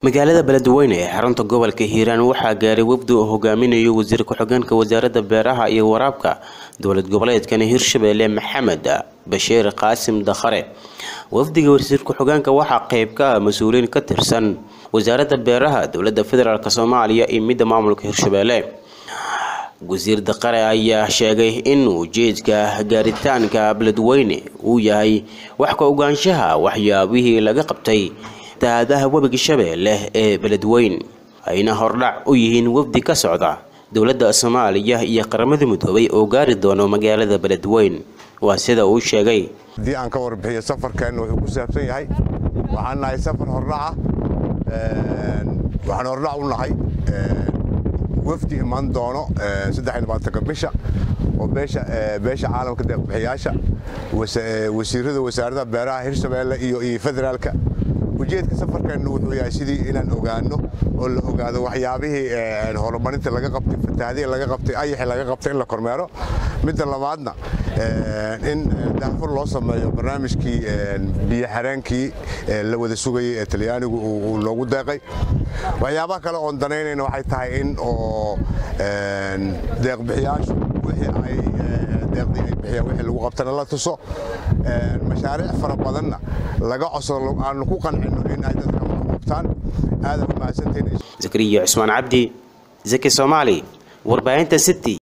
magaalada beledweyne ee xarunta gobolka hiiraan waxaa gaaray wafdi uu hogaaminayo wasiir ku-xigeenka wasaaradda beeraha iyo waraabka dowlad goboleedkan hirshabelle maxamed bashiir qaasim dakhare wafdiga wasiir ku-xigeenka waxaa qeyb ka ah mas-uuliyiin ka tirsan wasaaradda beeraha dowladda federaalk soomaaliya iyo midda maamulka hirshabelle wasiir dakhare ayaa sheegay in ujeedka gaaritaanka beledweyne uu yahay wax ka ogaanshaha waxyaabihii laga qabtay daadaha webiga shabeelle ee beledweyn ayna hordhac u yihiin wafdi ka socda dowladda soomaaliya iyo qaramada midoobay oo gaari doono magaalada beledweyn waa sida uu sheegay haddii aan ka warbixiyo safarkeenna wuxuu ku saabsan yahay waxaan nahay safar hordhaca waxaan hordhac u nahay wafdi iman doono saddexiylabaatanka bisha oo beesha caalamka deeqbixiyaasha wasiirada wasaaradaha beeraha hirshabeelle iyo federaalka ujeedka safarkeennu wuxuu yahay sidii inaan ogaano oo la ogaado waxyaabihii horumarinta laga qabtay fatahaadihii laga qabtay ayaxii laga qabtay in la kormeero midda labaadna in daafur loo sameeyo barnaamijkii biyo xareenkii la wada sugayay ee talyaanigu uu loogu deeqay waxyaabaha kale oon danaynayna waxay tahay in oo deeqbixiyaashu wixii ay deeqdii ay bixiyaan wixii lagu qabtana la tuso mashaariic fara badanna laga codsado aanu ku qancino in ay dadka qabtaan aada u mahadsantihiin zakariya cusmaan cabdi zaki soomaali warbaahinta city